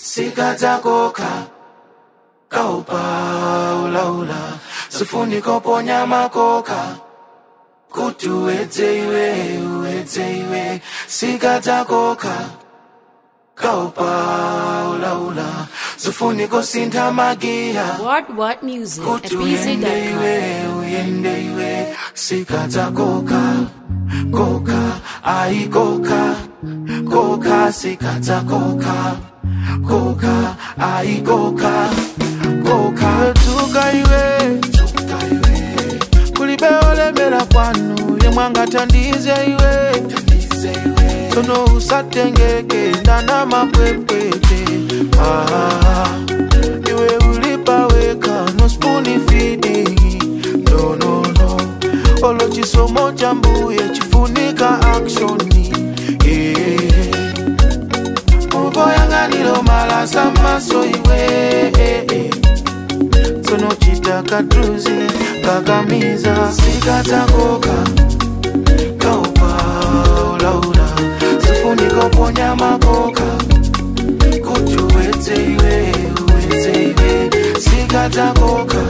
sikadzakoka kaupa ulaula sifuni koponya makoka kuti uwedze iwe uwedze iwe sikadzakoka kaupa ulaula sifuni kosintha magiya What What Music at kuti uyende BZ.com. iwe uyende iwe sikadzakoka koka aikoka koka sikadzakoka koka aikoka koka tuka iwe tuka iwe kulibe olemera kwanu yemwangatandize iwe tandize iwe tono usatengeke ndana mapwepwete ah, iwe ulipaweka no spuni fidi no, no, no. olo chisomo cha mbuye chifunika akshoni yeah. muvoyanganilo malasa maso iwe eh, eh. tsono chitaka druzi kakamiza sikatakoka kaupa ulaula sifuniko ponya makoka kuti uwedze iwe uwedze iwe sikatakoka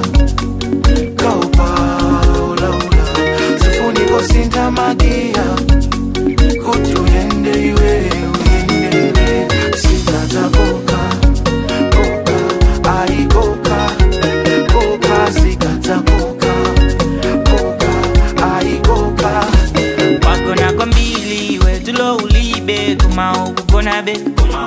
kaupa ulaula sifuniko sintha magiya kuti uyende iwe uyende iwe sikatakoka koka aikoka koka sikatakoka koka aikoka wagona kwambili wetulo ulibe kuma ukugona be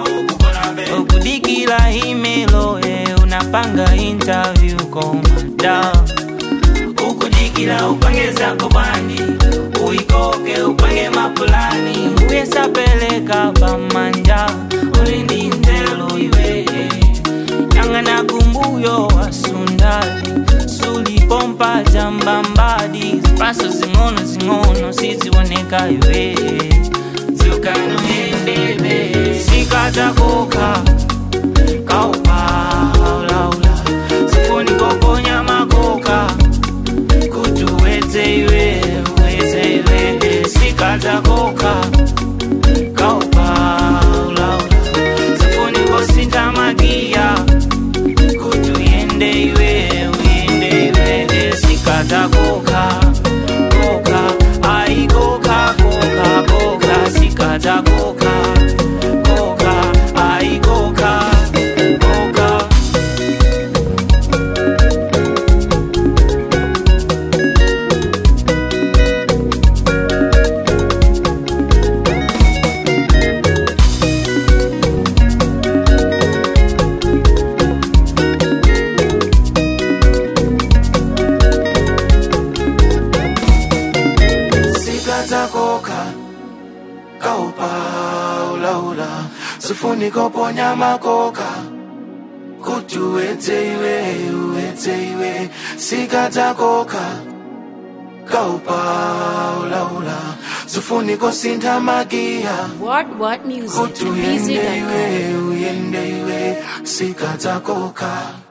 okudikila imelo e unapanga interview komada ukudikila upangezako bandi uikoke upange mapulani uyesapeleka pamanja ulindinzelo iwe yangana kumbuyo wasundali sulipompa jambambadi zipaso zing'ono zing'ono sizioneka iwe ziukanoendebe sikatakoka kaupaulaula sifuni koponya makoka kuti uwedze iwe uwedze iwe sikatakoka kaupaulaula sifuni kosintha magiya kuti uyende iwe uyende iwe sikatakoka koka aikoka koka koka sikatakoka koka aikoka koka sikatakoka kaupa ulaula sifuniko ponya makoka kuti uwedze iwe uwedze iwe sikatakoka kaupa ulaula sifuniko sintha magiya What What Music kuti at uyende BZ.com. iwe uyende iwe sikatakoka